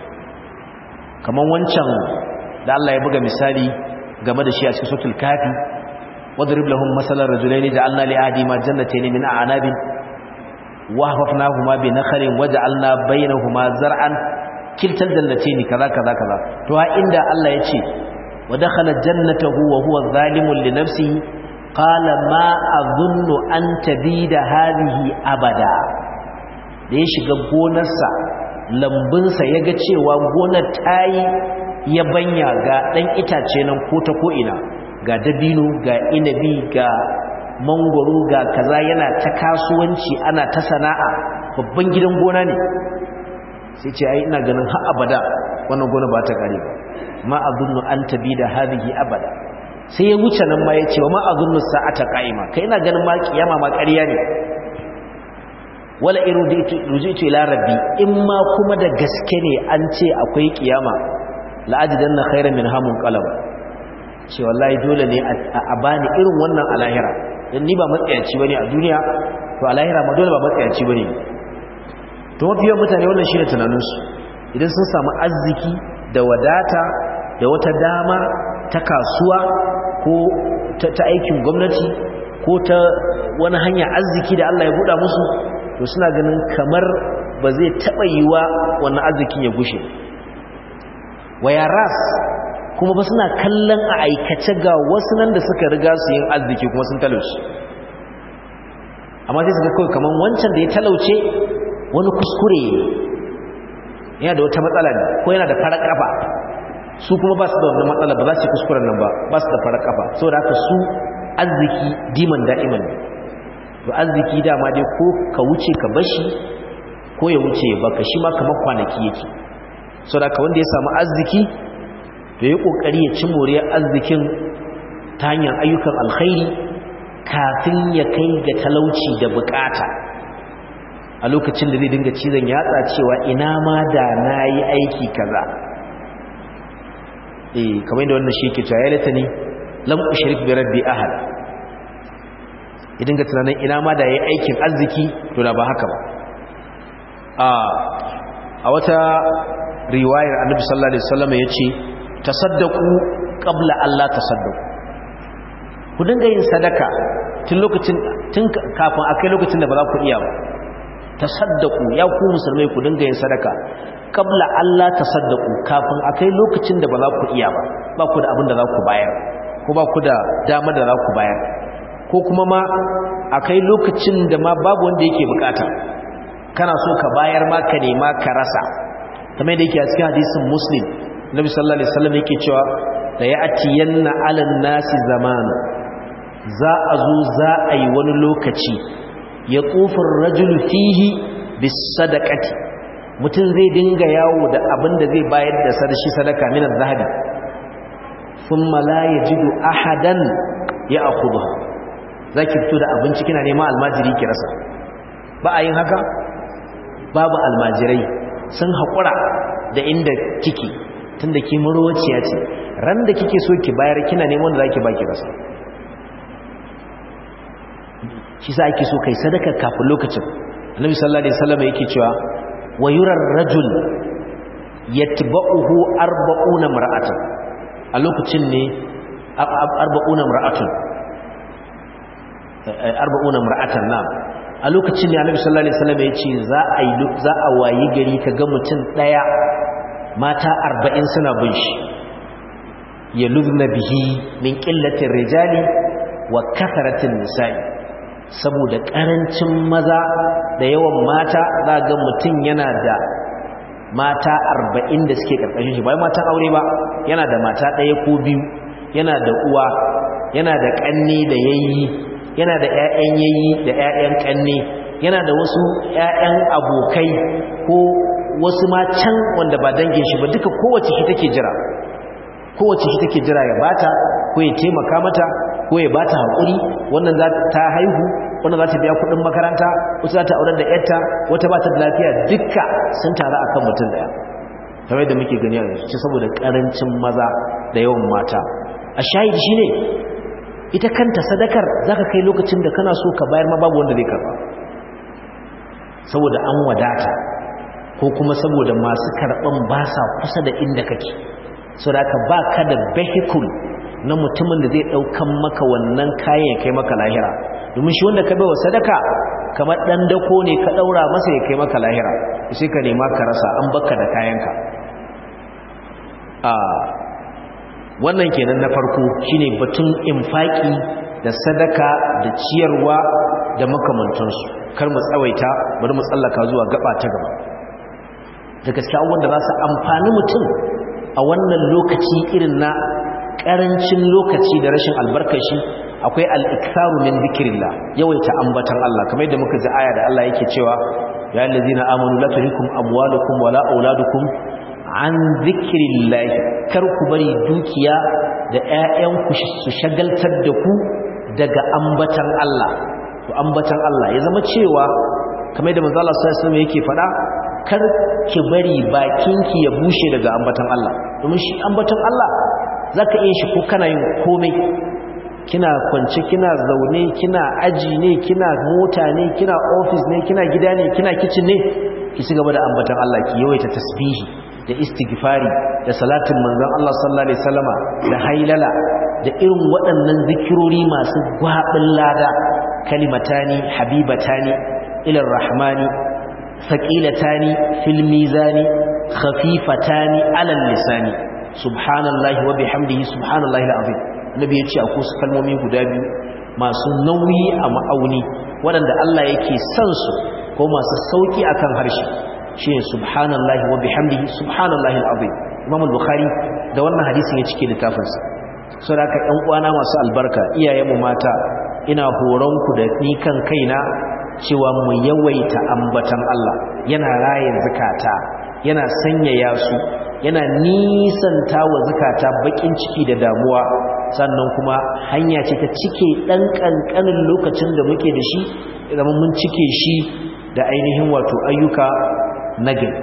kamar wancan da Allah ya buga misali game da shi a cikin suratul kafi wadrib lahum masalan rajulaini ja'alna li ahadihima jannatayn min a'nabin wa hafafnahuma bi nakhlin waja'alna bainahuma zar'an kiltal jannatayn kaza kaza kaza to a inda Allah ya ce wa dakhala jannatahu wa huwa zalimun li nafsihi qala ma adhunnu an tabida hadhihi abada da ya shiga gonarsa lambunsa ya ga cewa gonar tayi yabanya ga ɗan itace nan ko ta ko'ina ga dabino ga inabi ga mangoro ga kaza yana ta kasuwanci ana ta sana'a babban gidan gona ne sai ce ai ina ganin har abada wannan gona ba ta kare ba ma azunnu an tabi da hadhihi abada sai ya wuce nan ma ya ce wa ma azunnu sa'ata qa'ima kai ina ganin ma kiyama ma ƙarya ne wala iruditu ila rabbi in ma kuma da gaske ne an ce akwai kiyama la'ajidan na khairan min hamun qalam ce wallahi dole ne a bani irin wannan a lahira dan ni ba matsayaci bane a duniya to a lahira ma dole ba matsayaci bane to mafiyan mutane wannan shine tunanin su idan sun samu arziki da wadata da wata dama ta kasuwa ko ta aikin gwamnati ko ta wani hanya arziki da Allah ya buɗa musu to suna ganin kamar ba zai taɓa yiwa wannan arzikin ya gushe waya ras kuma ba suna kallon a aikace ga wasu nan da suka riga su yin arziki kuma sun talauci amma sai suka kawai kamar wancan da ya talauce wani kuskure yana da wata matsala ne ko yana da farar kafa su kuma ba su da wannan matsala ba za su yi kuskuren nan ba ba su da farar kafa saboda haka su arziki diman da'iman ne to arziki dama dai ko ka wuce ka bashi ko ya wuce ya baka shi ma kamar kwanaki yake saboda ka wanda ya samu arziki to yi kokari ya ci moriyar arzikin ta hanyar ayyukan alkhairi kafin ya kai ga talauci da bukata a lokacin da zai dinga cizon yatsa cewa ina ma da na yi aiki kaza eh kamar da wannan shi yake cewa ya lata ni lam ushrik bi rabbi ahad idan ga tunanin ina ma da yayi aikin arziki to da ba haka ba a a wata riwayar annabi sallallahu alaihi wasallam yace tasaddaqu qabla Allah tasaddaqu ku dinga yin sadaka tun lokacin tun kafin akai lokacin da ba za ku iya ba tasaddaqu ya ku musulmai ku dinga yin sadaka qabla Allah tasaddaqu kafin akai lokacin da ba za ku iya ba ba ku da abin da za ku bayar ko ba ku da dama da za ku bayar ko kuma ma akai lokacin da ma babu wanda yake bukata kana so ka bayar ma ka nema ka rasa kamar da yake a cikin hadisin muslim nabi sallallahu alaihi wasallam yake cewa da ya atiyanna alan nasi zaman za a zo za a yi wani lokaci ya tsofin rajul fihi bis sadaqati mutum zai dinga yawo da abin da zai bayar da sadashi sadaka min az-zahabi thumma la yajidu ahadan ya'khudha zaki fito da abinci kina neman almajiri ki rasa ba a yin haka babu almajirai sun haƙura da inda kike tunda ki murwaciya ce ran da kike so ki bayar kina neman da zaki baki rasa shi sa ake so kai sadaka kafin lokacin annabi sallallahu alaihi wasallam yake cewa wa yurar rajul yatba'uhu arba'una mar'atan a lokacin ne arba'una mar'atun arba'una mar'atan na'am a lokacin ne annabi sallallahu alaihi wasallam ya ce za a yi za a wayi gari ka ga mutum daya mata 40 suna bin shi yaludna bihi min qillatir rijali wa kathratin nisa'i saboda karancin maza da yawan mata za ga mutum yana da mata 40 da suke karkashin shi bai matan aure ba yana da mata daya ko biyu yana da uwa yana da kanne da yayi yana da ƴaƴan yayi da ƴaƴan kanne yana da wasu ƴaƴan abokai ko wasu ma can wanda ba dangin shi ba duka kowace shi take jira kowace shi take jira ya bata ko ya taimaka mata ko ya bata hakuri wannan za ta haihu wannan za ta biya kuɗin makaranta wata za ta aurar da ƴarta wata ba ta da lafiya duka sun taru akan mutum daya kamar da muke gani a yanzu saboda karancin maza da yawan mata a shahidi shine ita kanta sadakar zaka kai lokacin da kana so ka bayar ma babu wanda zai karba saboda an wadata ko kuma saboda masu karban ba sa kusa da inda kake saboda ka baka da vehicle na mutumin da zai daukan maka wannan kayan ya kai maka lahira domin shi wanda ka baiwa sadaka kamar dan dako ne ka daura masa ya kai maka lahira sai ka nema ka rasa an baka da kayanka a wannan kenan na farko shine batun infaki da sadaka da ciyarwa da makamantansu kar mu tsawaita bari mu tsallaka zuwa gaba ta gaba da gaskiya wanda za su amfani mutum a wannan lokaci irin na karancin lokaci da rashin albarkashi akwai al-iktharu min dhikrillah yawaita ambatan Allah kamar yadda muka ji aya da Allah yake cewa ya allazina amanu la tulhikum amwalukum wala auladukum an zikirillahi kar ku bari dukiya da ƴaƴanku su shagaltar da ku daga ambatan Allah to ambatan Allah ya zama cewa kamar da manzo Allah sallallahu alaihi wasallam yake faɗa kar ki bari bakinki ya bushe daga ambatan Allah domin shi ambatan Allah zaka iya shi ko kana yin komai kina kwance kina zaune kina aji ne kina mota ne kina office ne kina gida ne kina kitchen ne ki ci gaba da ambatan Allah ki yawaita tasbihi da istighfari da salatin manzon Allah sallallahu alaihi wasallama da hailala da irin waɗannan zikirori masu gwabin lada kalimatani habibatani ila rahmani thaqilatani fil mizani khafifatani ala lisani subhanallahi wa bihamdihi subhanallahi alazim nabi yace akwai su kalmomi guda biyu masu nauyi a ma'auni waɗanda Allah yake son su ko masu sauki akan harshe shine subhanallahi wa bihamdihi subhanallahi alazim Imam al-Bukhari da wannan hadisin ya cike littafin sa saboda ɗan uwana masu albarka iyayenmu mata ina horon ku da ni kan kaina cewa mu yawaita ambatan Allah yana raye zakata yana sanyaya su yana nisanta wa zakata bakin ciki da damuwa sannan kuma hanya ce ta cike dan kankanin lokacin da muke da shi idan mun cike shi da ainihin wato ayyuka nagari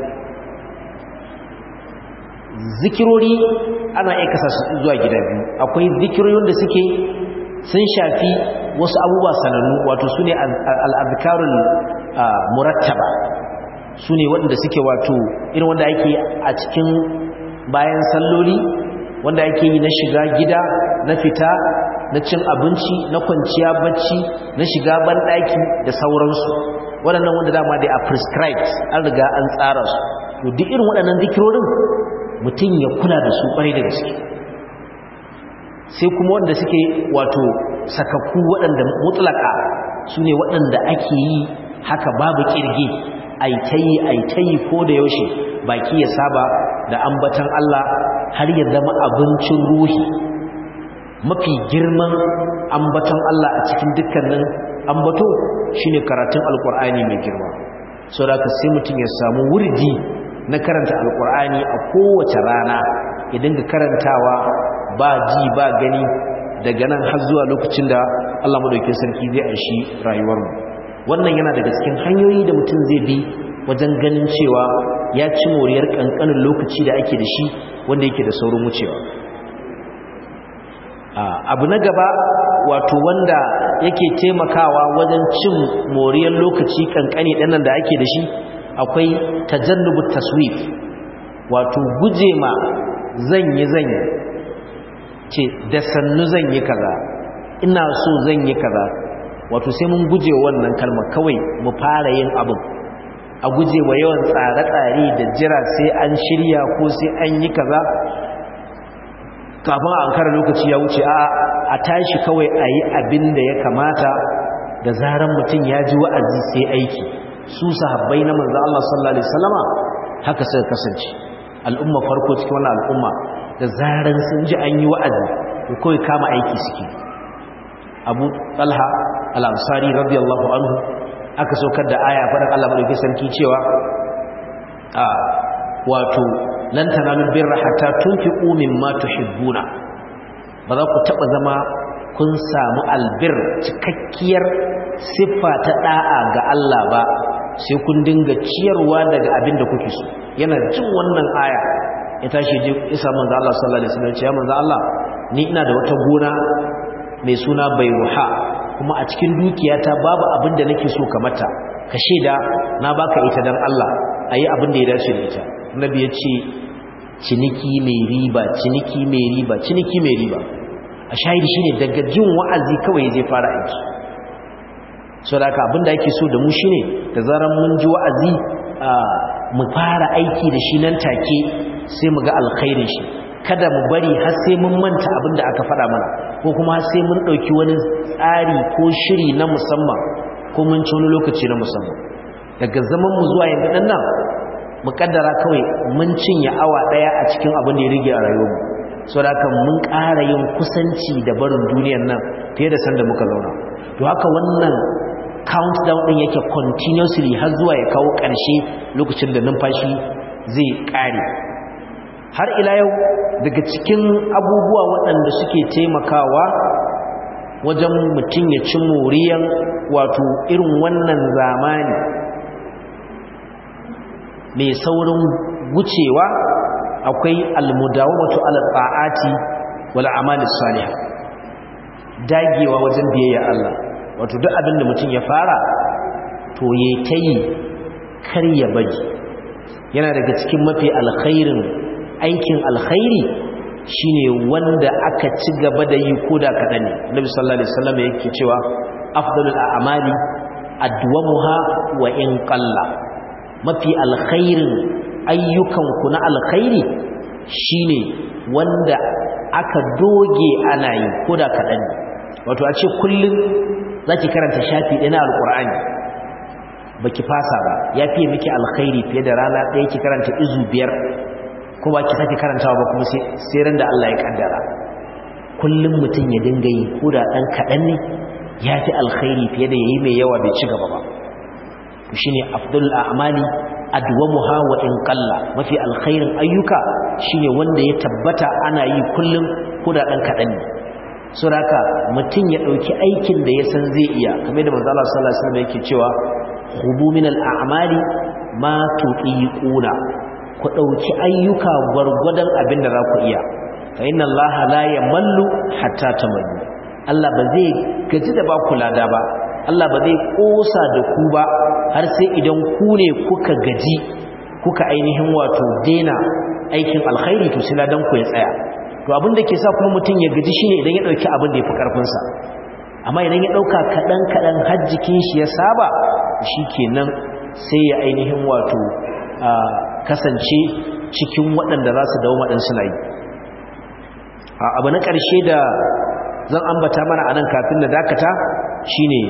zikirori ana iya kasa su zuwa gida biyu akwai zikirorin da suke sun shafi wasu abubuwa sanannu wato su ne al'adkarun murattaba su ne waɗanda suke wato irin wanda ake a cikin bayan salloli wanda ake yi na shiga gida na fita na cin abinci na kwanciya bacci na shiga banɗaki da sauransu waɗannan wanda dama dai a prescribed an riga an tsara su to duk irin waɗannan zikirorin mutum ya kula da su ƙwarai da gaske sai kuma wanda suke wato sakakku waɗanda mutlaka su ne waɗanda ake yi haka babu ƙirge aitayi aitayi ko da yaushe baki ya saba da ambatan Allah har ya zama abincin ruhi mafi girman ambaton Allah a cikin dukkanin ambato shine karatun alkur'ani mai girma saboda sai mutum ya samu wurdi na karanta alkur'ani a kowace rana ya dinga karantawa ba ji ba gani daga nan har zuwa lokacin da Allah madaukakin sarki zai aishi rayuwarmu wannan yana daga cikin hanyoyi da mutum zai bi wajen ganin cewa ya ci moriyar kankanin lokaci da ake da shi wanda yake da saurin wucewa abu na gaba wato wanda yake taimakawa wajen cin moriyar lokaci kankani ɗannan da ake da shi akwai tajannubu taswif wato guje ma zanyi zanyi ce da sannu zanyi kaza ina so zanyi kaza wato sai mun guje wannan kalma kawai mu fara yin abin a guje wa yawan tsare-tsare da jira sai an shirya ko sai an yi kaza kafin a ankara lokaci ya wuce a a tashi kawai a yi abin da ya kamata da zaran mutum ya ji wa'azi sai aiki su sahabbai na manzo Allah sallallahu alaihi wasallama haka suka kasance al'umma farko cikin wannan al'umma da zaran sun ji an yi wa'azi to kawai kama aiki suke Abu Talha al-Ansari radiyallahu anhu aka saukar da aya faɗin Allah madaukakin sarki cewa a wato lan tanalu birra hatta tunfiqu mimma tuhibbuna ba za ku taba zama kun samu albir cikakkiyar siffa ta da'a ga Allah ba sai kun dinga ciyarwa daga abin da kuke so yana jin wannan aya ya tashi je isa manzo Allah sallallahu alaihi wasallam ya manzo Allah ni ina da wata gona mai suna bayruha kuma a cikin dukiyata babu abin da nake so ka mata ka sheda na baka ita dan Allah ayi abin da ya dace da ita nabi ya ce ciniki mai riba ciniki mai riba ciniki mai riba a shahidi shine daga jin wa'azi kawai ya je fara aiki so da haka abinda ake so da mu shine da zaran mun ji wa'azi mu fara aiki da shi nan take sai mu ga alkhairin shi kada mu bari har sai mun manta abinda aka faɗa mana ko kuma har sai mun ɗauki wani tsari ko shiri na musamman ko mun ci wani lokaci na musamman daga zaman mu zuwa yanzu ɗan nan mu kaddara kawai mun cinye awa ɗaya a cikin abin da ya rige a rayuwarmu so da kan mun ƙara yin kusanci da barin duniyar nan fiye da sanda muka zauna to haka wannan countdown ɗin yake continuously har zuwa ya kawo ƙarshe lokacin da numfashi zai ƙare har ila yau daga cikin abubuwa waɗanda suke taimakawa wajen mutum ya ci moriyan wato irin wannan zamani mai saurin gucewa akwai almudawamatu ala ta'ati wal amali salih dagewa wajen biyayya Allah wato duk abin da mutum ya fara to yayi tayi kar ya baji yana daga cikin mafi alkhairin aikin alkhairi shine wanda aka ci gaba da yi koda kadan ne Nabi sallallahu alaihi wasallam yake cewa afdalul a'mali adwamuha wa in qalla mafi alkhairin ayyukanku na alkhairi shine wanda aka doge ana yi koda kadan wato a ce kullum zaki karanta shafi ɗaya na alkur'ani baki fasa ba ya fiye miki alkhairi fiye da rana ɗaya ki karanta izu biyar ko ba ki sake karantawa ba kuma sai ran da Allah ya kaddara kullum mutum ya dinga yi koda ɗan kaɗan ne ya fi alkhairi fiye da yayi mai yawa bai ci gaba ba shine afdalul a'mali adwamuha wa in qalla mafi alkhairin ayyuka shine wanda ya tabbata ana yi kullum ko da dan kadan ne saboda mutum ya dauki aikin da ya san zai iya kamar da manzo Allah sallallahu alaihi wasallam yake cewa khudu min al-a'mali ma tuqiquna ku dauki ayyuka gwargwadon abin da za ku iya fa inna Allah la yamallu hatta tamallu Allah ba zai gaji da ba ku lada ba Allah ba zai kosa da ku ba har sai idan ku ne kuka gaji kuka ainihin wato dena aikin alkhairi to sai ladan ku ya tsaya to abin da ke sa kuma mutum ya gaji shine idan ya dauki abin da yafi karfin sa amma idan ya dauka kadan kadan har jikin shi ya saba shikenan sai ya ainihin wato kasance cikin waɗanda za su dawo maɗin suna yi abu na ƙarshe da zan ambata mana a nan kafin na dakata shine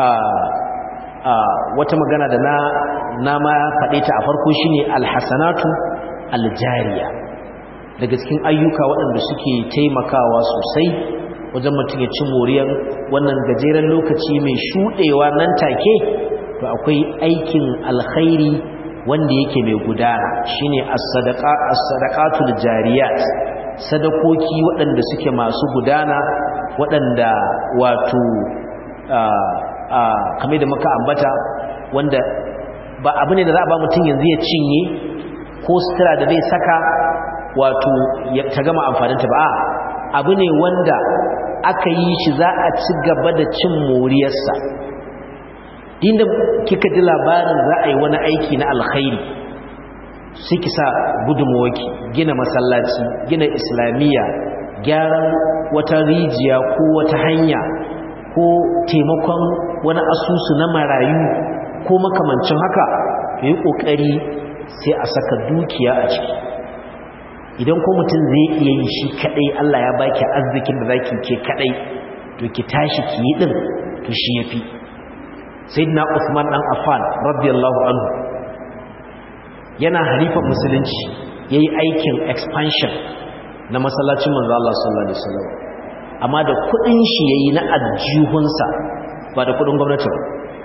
wata magana da na na ma faɗe ta a farko shine alhasanatu aljariya daga cikin ayyuka waɗanda suke taimakawa sosai wajen mutum ya ci moriyar wannan gajeren lokaci mai shuɗewa nan take to akwai aikin alkhairi wanda yake mai gudana shine as-sadaqa as-sadaqatul jariyat sadakoki waɗanda suke masu gudana waɗanda wato kamar da muka ambata wanda ba abu ne da za a ba mutum yanzu ya cinye ko sutura da zai saka wato ta gama amfaninta ba abu ne wanda aka yi shi za a ci gaba da cin moriyarsa inda kika ji labarin za a yi wani aiki na alkhairi sai ki sa gudunmawaki gina masallaci gina islamiyya gyaran wata rijiya ko wata hanya ko taimakon wani asusu na marayu ko makamancin haka yi ƙoƙari sai a saka dukiya a ciki idan ko mutum zai iya yi shi kadai Allah ya baki arzikin da zaki ke kadai to ki tashi ki yi din to shi yafi sayyidina Uthman dan Affan radiyallahu anhu yana halifan musulunci yayi aikin expansion na masallacin manzo Allah sallallahu alaihi wasallam amma da kudin shi yayi na aljihunsa ba da kudin gwamnati ba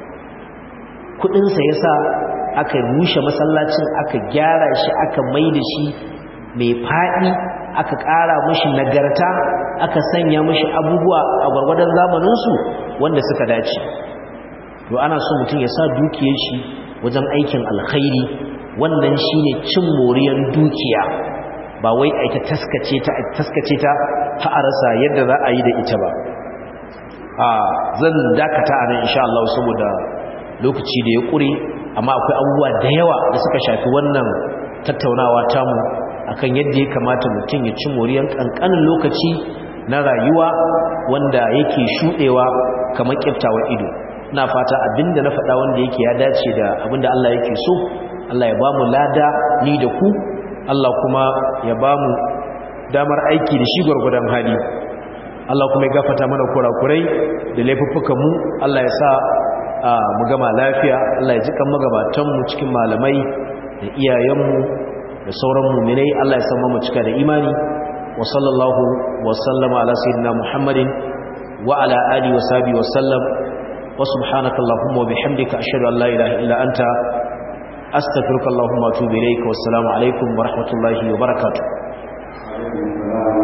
kudin sa yasa aka rushe masallacin aka gyara shi aka maida shi mai faɗi aka ƙara mashi nagarta aka sanya mashi abubuwa a gwargwadon zamaninsu wanda suka dace to ana so mutum ya sa dukiyar shi wajen aikin alkhairi wannan shine cin moriyar dukiya ba wai a ta taskace ta taskace ta ta arasa yadda za a yi da ita ba a zan dakata a nan insha Allah saboda lokaci da ya ƙure amma akwai abubuwa da yawa da suka shafi wannan tattaunawa tamu akan yadda ya kamata mutum ya ci moriyar kankanin lokaci na rayuwa wanda yake shudewa kamar kiftawa ido ina fata abinda na faɗa wanda yake ya dace da abinda Allah yake so Allah ya bamu lada ni da ku Allah kuma ya bamu damar aiki da shi gwargwadon hali Allah kuma ya gafata mana kurakurai da laifuffukan mu Allah ya sa mu gama lafiya Allah ya ji kan magabatan mu cikin malamai da iyayenmu da sauran muminai Allah ya sama mu cika da imani wa sallallahu wa sallama ala sayyidina Muhammadin wa ala alihi wa sahbihi wa sallam wa subhanaka allahumma wa bihamdika ashhadu an la ilaha illa anta astaghfiruka allahumma wa atubu ilayka wassalamu alaikum wa rahmatullahi wa barakatuh